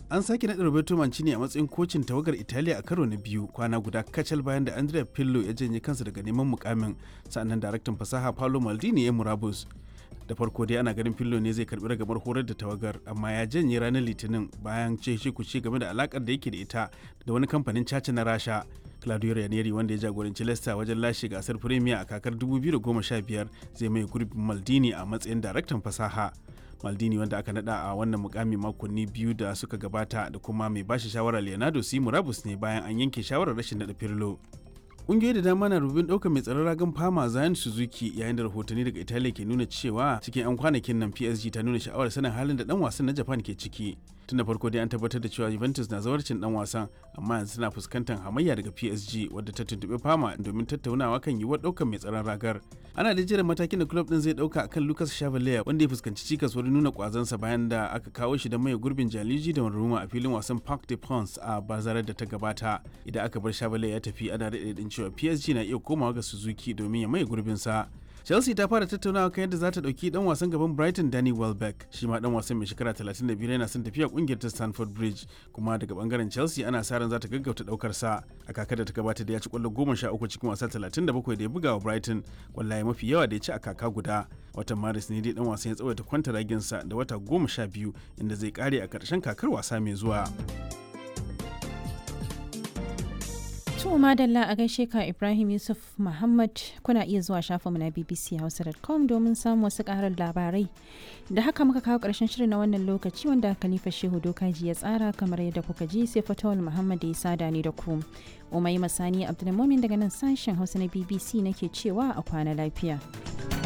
An sake naɗa Roberto Mancini a matsayin kocin tawagar Italiya a karo na biyu kwana guda kacal bayan da Andrea Pirlo ya janye kansa daga neman mukamin sannan daraktan fasaha Paolo Maldini ya murabus. Da farko dai ana ganin Pirlo ne zai karbi ragamar horar da tawagar amma ya janye ranar Litinin bayan ce shi kuce game da alakar da yake da ita da wani kamfanin caca na Rasha. Claudio Ranieri wanda ya jagoranci Leicester wajen lashe gasar Premier a kakar 2015 zai mai gurbin Maldini a matsayin daraktan fasaha. Maldini wanda aka nada a wannan mukami makonni biyu da suka gabata da kuma mai bashi shawara Leonardo si murabus ne bayan an yanke shawarar rashin nada Pirlo. Ƙungiyoyi da dama na rubin ɗaukar mai tsaron ragan fama Zayan Suzuki yayin da rahotanni daga Italiya ke nuna cewa cikin 'yan kwanakin nan PSG ta nuna sha'awar sanin halin da ɗan wasan na Japan ke ciki. Tun da farko dai an tabbatar da cewa Juventus na zawarcin ɗan wasan amma yanzu tana fuskantar hamayya daga PSG wadda ta tuntuɓi fama domin tattaunawa kan yiwuwar ɗaukar mai tsaron ragar. Ana da jiran matakin da club ɗin zai ɗauka akan Lucas Chevalier wanda ya fuskanci cikas wurin nuna kwazansa bayan da aka kawo shi da mai gurbin Jaliji da Donnarumma a filin wasan Parc des Princes a bazarar da ta gabata. Idan aka bar Chevalier ya tafi ana daɗe cewa PSG na iya komawa ga Suzuki domin ya maye gurbinsa. Chelsea ta fara tattaunawa kan yadda za ta ɗauki ɗan wasan gaban Brighton Danny Welbeck shi ma ɗan wasan mai shekara 35 yana son tafiya ƙungiyar ta Stamford Bridge kuma daga bangaren Chelsea ana sa ran za ta gaggauta ɗaukar sa a kakar da ta gabata da ya ci ƙwallo 13 cikin wasa 37 da ya buga wa Brighton kwallaye mafi yawa da ya ci a kaka guda watan Maris ne dai ɗan wasan ya tsawaita kwanta raginsa da wata 12 inda zai kare a ƙarshen kakar wasa mai zuwa. To madalla a gaishe ka Ibrahim Yusuf Muhammad kuna iya zuwa shafinmu na bbchausa.com domin samun wasu karar labarai. Da haka muka kawo ƙarshen shirin na wannan lokaci wanda Khalifa Shehu Dokaji ya tsara kamar yadda kuka ji sai Fatawul Muhammad ya sada ni da ku. Umai Masani Abdulmumin daga nan sashen Hausa na BBC nake cewa a kwana lafiya.